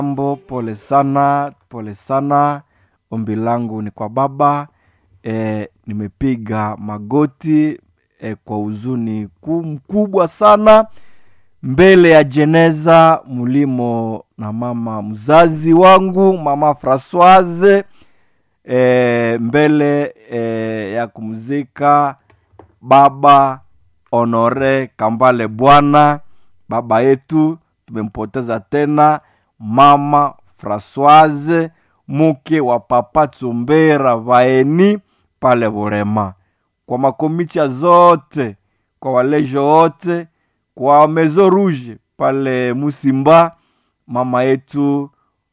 Mambo, pole sana, pole sana. Ombi langu ni kwa Baba. E, nimepiga magoti e, kwa huzuni ku- mkubwa sana mbele ya jeneza mlimo na mama mzazi wangu mama Francoise e, mbele e, ya kumzika baba Honore Kambale Bwana, baba yetu tumempoteza tena, mama Francoise mke wa papa Tsumbera Vaeni pale Burema, kwa makomicha zote, kwa walejo wote, kwa Mezo Rouge pale Musimba, mama yetu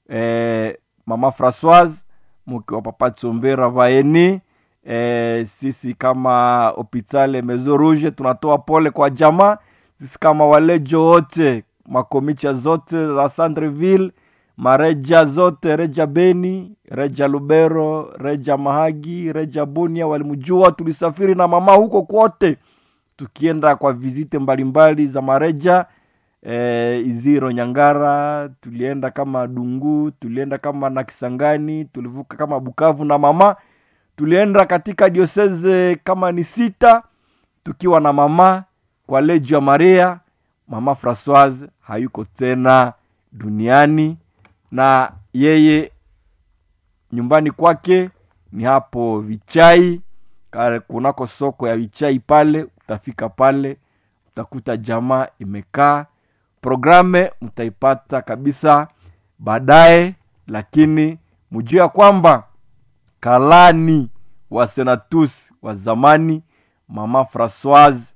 eh, mama Francoise mke wa papa Tsumbera Vaeni. Eh, sisi kama hopitale Mezo Rouge tunatoa pole kwa jamaa. Sisi kama walejo wote, makomicha zote za Sandreville, mareja zote, reja Beni, reja Lubero, reja Mahagi, reja Bunia, walimjua. Tulisafiri na mama huko kwote, tukienda kwa vizite mbalimbali za mareja eh, Iziro Nyangara, tulienda kama Dungu, tulienda kama na Kisangani, tulivuka kama Bukavu na mama tulienda katika dioseze kama ni sita tukiwa na mama kwa lejo ya Maria. Mama Francoise hayuko tena duniani, na yeye nyumbani kwake ni hapo Vichai, kale kunako soko ya Vichai pale. Utafika pale utakuta jamaa imekaa, programe mtaipata kabisa baadaye, lakini mjue ya kwamba kalani wa senatus wa zamani mama Francoise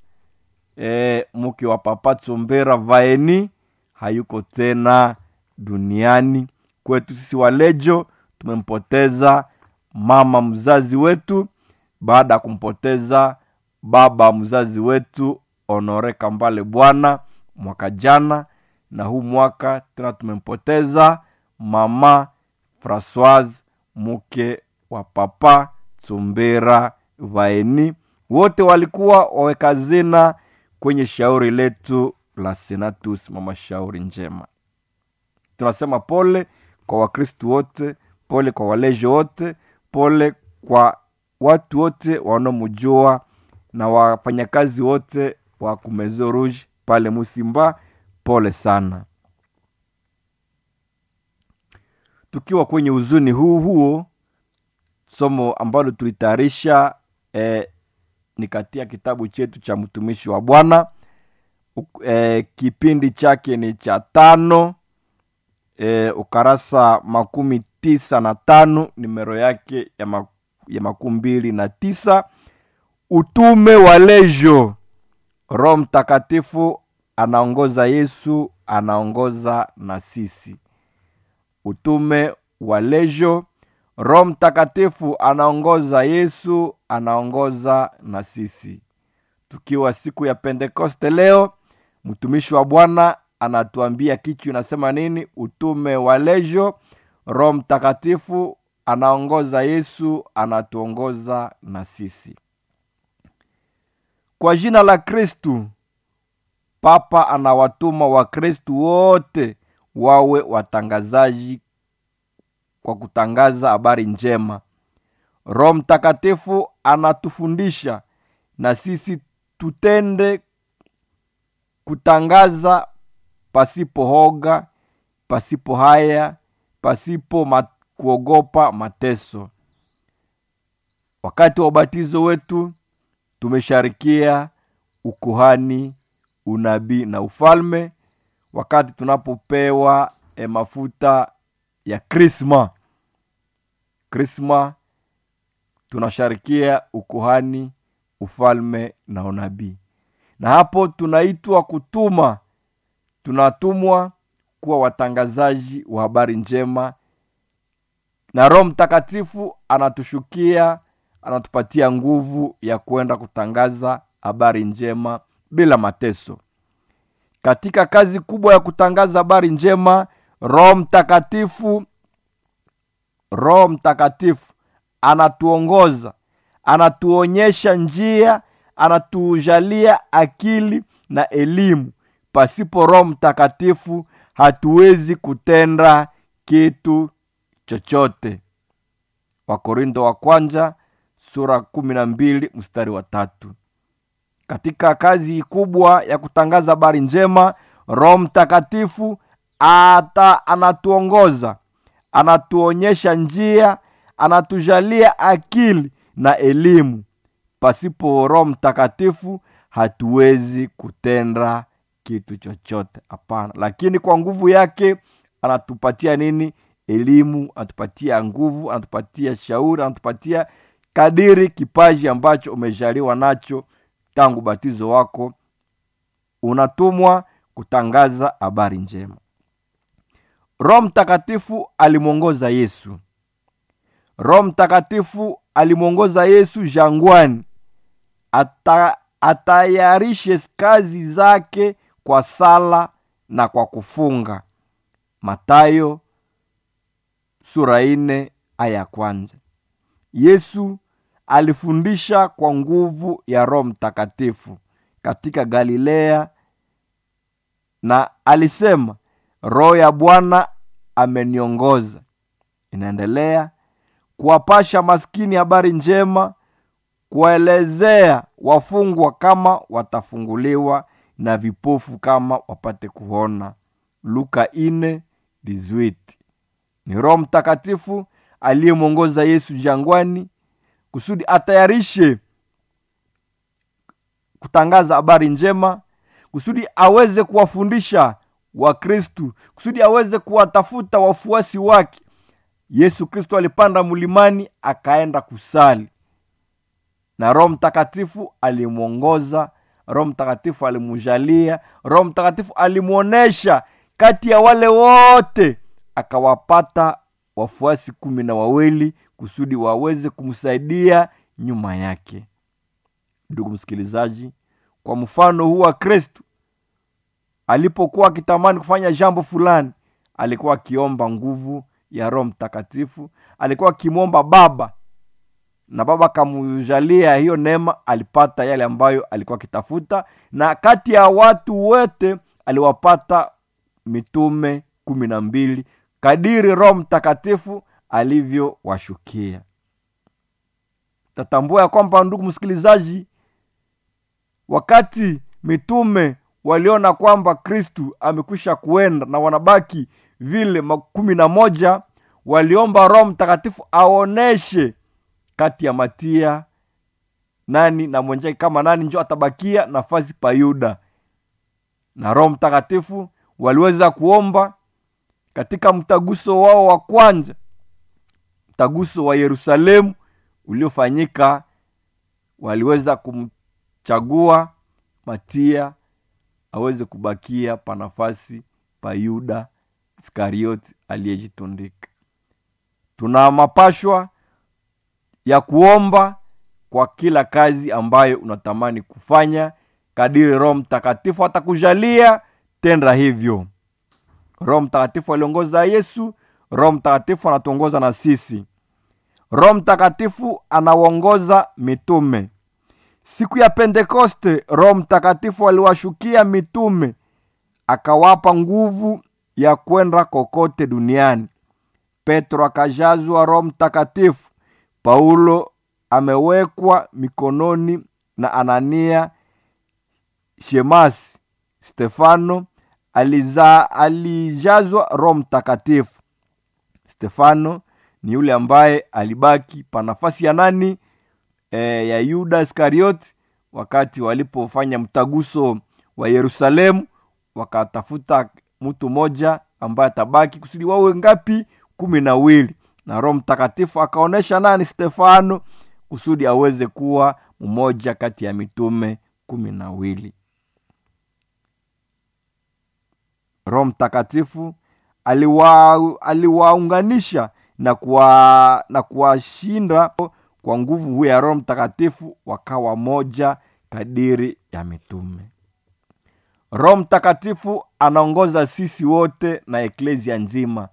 e, mke wa papa Tsombera Vaeni hayuko tena duniani. Kwetu sisi walejo tumempoteza mama mzazi wetu baada ya kumpoteza baba mzazi wetu Honore Kambale Bwana mwaka jana, na huu mwaka tena tumempoteza mama Francoise mke wa papa Tsumbera Vaeni. Wote walikuwa waweka zina kwenye shauri letu la Senatus, mama shauri njema. Tunasema pole kwa Wakristu wote, pole kwa walejo wote, pole kwa watu wote wanaomjua na wafanyakazi wote wa Kumezo Rouge pale Musimba, pole sana. Tukiwa kwenye huzuni huu huo, somo ambalo tulitayarisha eh, ni katika kitabu chetu cha mtumishi wa Bwana Uk- eh, kipindi chake ni cha tano eh, ukarasa makumi tisa na tano nimero yake ya, ma, ya makumi mbili na tisa utume wa lejo roho mtakatifu anaongoza yesu anaongoza na sisi utume wa lejo roho mtakatifu anaongoza yesu anaongoza na sisi tukiwa siku ya pentekoste leo mtumishi wa bwana anatuambia kichwa inasema nini utume wa lejo roho mtakatifu anaongoza yesu anatuongoza na sisi kwa jina la kristu papa anawatuma wakristu wote wawe watangazaji kwa kutangaza habari njema roho mtakatifu anatufundisha na sisi tutende kutangaza pasipo hoga pasipo haya pasipo ma, kuogopa mateso wakati wa ubatizo wetu tumesharikia ukuhani unabii na ufalme wakati tunapopewa e, mafuta ya krisma krisma tunasharikia ukuhani ufalme na unabii na hapo tunaitwa kutuma tunatumwa kuwa watangazaji wa habari njema na roho mtakatifu anatushukia anatupatia nguvu ya kwenda kutangaza habari njema bila mateso katika kazi kubwa ya kutangaza habari njema roho mtakatifu roho mtakatifu anatuongoza anatuonyesha njia anatujalia akili na elimu pasipo roho mtakatifu hatuwezi kutenda kitu chochote wakorindo wa kwanza sura kumi na mbili mstari wa tatu katika kazi kubwa ya kutangaza habari njema roho mtakatifu ata anatuongoza anatuonyesha njia anatujalia akili na elimu pasipo roho mtakatifu hatuwezi kutenda kitu chochote hapana lakini kwa nguvu yake anatupatia nini elimu anatupatia nguvu anatupatia shauri anatupatia kadiri kipaji ambacho umejaliwa nacho tangu batizo wako unatumwa kutangaza habari njema roho mtakatifu alimwongoza yesu roho mtakatifu alimwongoza yesu jangwani ata, atayarishe kazi zake kwa sala na kwa kufunga matayo sura ine aya ya kwanza yesu alifundisha kwa nguvu ya roho mtakatifu katika galilea na alisema roho ya bwana ameniongoza inaendelea kuwapasha maskini habari njema kuwaelezea wafungwa kama watafunguliwa na vipofu kama wapate kuona luka ine dizwiti ni roho mtakatifu aliyemwongoza yesu jangwani kusudi atayarishe kutangaza habari njema kusudi aweze kuwafundisha wakristu kusudi aweze kuwatafuta wafuasi wake yesu kristo alipanda mlimani akaenda kusali na roho mtakatifu alimwongoza roho mtakatifu alimujalia roho mtakatifu alimwonyesha kati ya wale wote akawapata wafuasi kumi na wawili kusudi waweze kumsaidia nyuma yake ndugu msikilizaji kwa mfano huu wa kristu alipokuwa akitamani kufanya jambo fulani alikuwa akiomba nguvu ya roho mtakatifu alikuwa akimwomba baba na baba akamujalia hiyo neema alipata yale ambayo alikuwa akitafuta na kati ya watu wote aliwapata mitume kumi na mbili kadiri roho mtakatifu alivyowashukia tatambua ya kwamba ndugu msikilizaji wakati mitume waliona kwamba kristu amekwisha kuenda na wanabaki vile kumi na moja waliomba roho mtakatifu aoneshe kati ya matia nani na mwenjake kama nani njo atabakia nafasi pa yuda na roho mtakatifu waliweza kuomba katika mtaguso wao wa kwanza mtaguso wa yerusalemu uliofanyika waliweza kumchagua matia aweze kubakia pa nafasi pa yuda iskarioti aliyejitundika tuna mapashwa ya kuomba kwa kila kazi ambayo unatamani kufanya kadiri roho mtakatifu atakujalia tenda hivyo roho mtakatifu aliongoza yesu roho mtakatifu anatuongoza na sisi roho mtakatifu anaongoza mitume siku ya pentekoste roho mtakatifu aliwashukia mitume akawapa nguvu ya kwenda kokote duniani petro akajazwa roho mtakatifu paulo amewekwa mikononi na anania shemasi stefano aliza, alijazwa roho mtakatifu stefano ni yule ambaye alibaki pa nafasi ya nani e, ya yuda iskarioti wakati walipofanya mtaguso wa yerusalemu wakatafuta mtu mmoja ambaye atabaki kusudi wawe ngapi kumi na wili na roho mtakatifu akaonyesha nani stefano kusudi aweze kuwa mmoja kati ya mitume kumi na wili roho mtakatifu aliwa, aliwaunganisha na kuwa, na kuwashinda kwa nguvu huyo ya roho mtakatifu wakawa moja kadiri ya mitume roho mtakatifu anaongoza sisi wote na eklesia nzima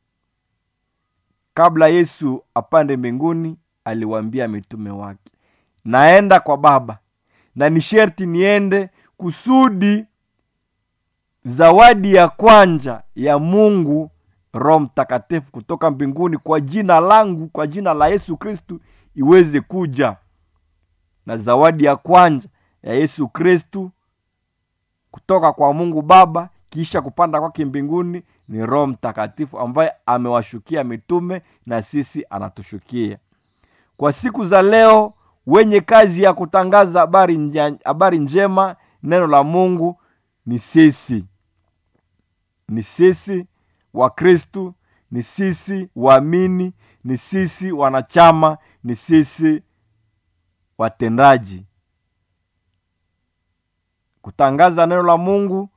kabla yesu apande mbinguni aliwaambia mitume wake naenda kwa baba na ni sherti niende kusudi zawadi ya kwanja ya mungu roho mtakatifu kutoka mbinguni kwa jina langu kwa jina la yesu kristu iweze kuja na zawadi ya kwanza ya yesu kristu kutoka kwa mungu baba kisha kupanda kwake mbinguni ni roho mtakatifu ambaye amewashukia mitume na sisi anatushukia kwa siku za leo wenye kazi ya kutangaza habari nja- habari njema neno la mungu ni sisi ni sisi wakristu ni sisi waamini ni sisi wanachama ni sisi watendaji kutangaza neno la mungu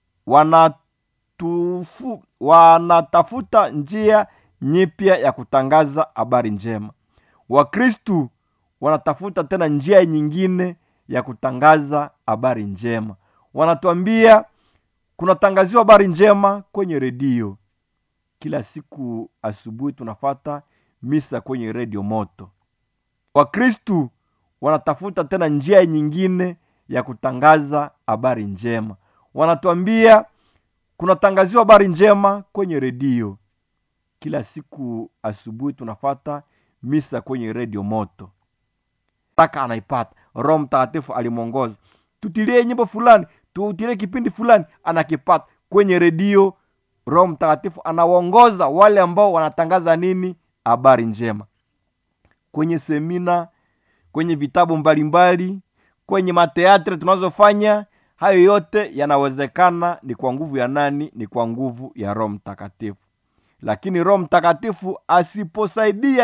wanatufu, wanatafuta njia nyipya ya kutangaza habari njema wakristu wanatafuta tena njia nyingine ya kutangaza habari njema wanatuambia kunatangaziwa habari njema kwenye redio kila siku asubuhi tunafata misa kwenye redio moto wakristu wanatafuta tena njia nyingine ya kutangaza habari njema wanatuambia kunatangaziwa habari njema kwenye redio kila siku asubuhi tunafata misa kwenye redio moto taka anaipata roho mtakatifu alimwongoza tutilie nyimbo fulani tutilie kipindi fulani anakipata kwenye redio roho mtakatifu anawaongoza wale ambao wanatangaza nini habari njema kwenye semina kwenye vitabu mbalimbali kwenye mateatre tunazofanya hayo yote yanawezekana ni kwa nguvu ya nani ni kwa nguvu ya roho mtakatifu lakini roho mtakatifu asiposaidia